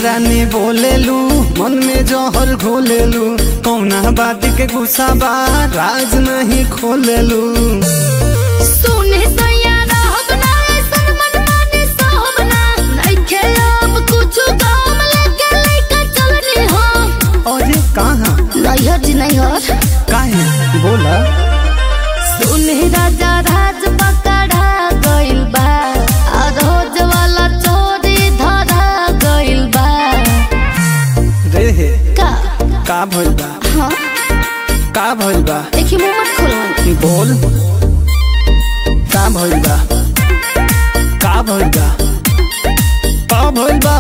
महारानी बोलेलू मन में जहर घोलेलू कौना बात के गुस्सा बा राज नहीं खोलेलू सुने सैया रहब ना ऐसन मनमानी सहब ना नइखे अब कुछु काम लेके लइका चलनी हो अरे कहाँ नैहर जी नैहर काहे बोला सुने राजा राज पकड़ा गइल बा आ रोज वाला चोरी धरा गइल बा रे हे का का भइल बा हाँ का भइल बा देखी मुंह मत खोलो बोल का भइल बा का भइल बा का भइल बा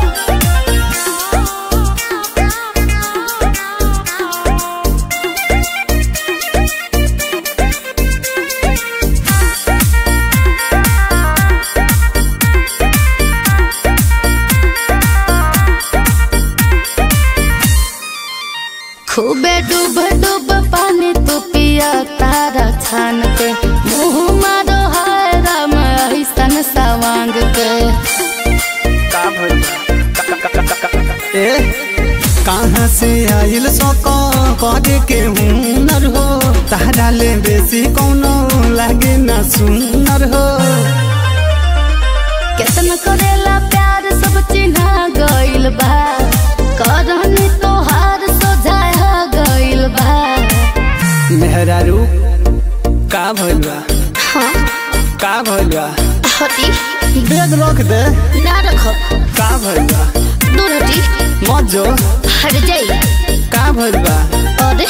खूबे डूब डूब पानी तू पिया तारा छान के मुंह मारो हाय राम ऐसन सवांग के का भइल बा का- का- का- का- का- का- ए कहाँ से आइल सको करे के हुनर हो तारा ले बेसी कौनो लागे ना सुनर हो केतन करेला प्यार सब चिन्हा गइल बा करनी तोहार सोझाया गइल बा मेहरा रू का भइल बा हाँ का भइल बा हटी बैग रख दे ना रखो का भइल बा दूर हटी मत जो हट जाई का भइल बा अरे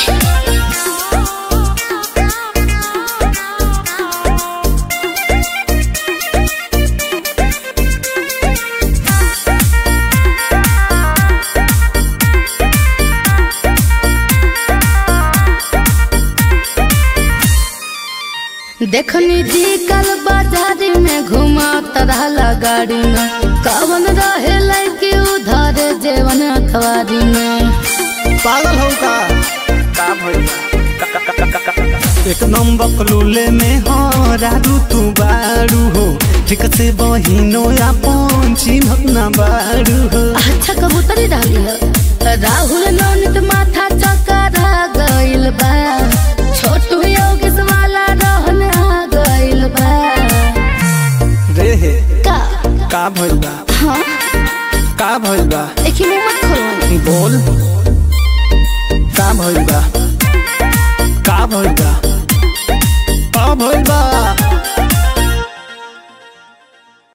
देखनी जी कल बाजारी में घुमा तरहला गाड़ी में कवन रहे लड़की उधर जेवन अखबारी में पागल हो का का भइल बा का- का- का- का- का- का- एक नंबर बकलूले में हो रारू तू बारू हो ठीक से बहिनो अपन चिन्हत ना बारू हो अच्छा कबूतरी डाली है राहुल नौनित माथा चकरा गइल बा छोटू योगेश वाला रहन आ गइल बा रे हे का का भइल बा हाँ का भइल बा देखी मुंह मत खोलो बोल का भइल बा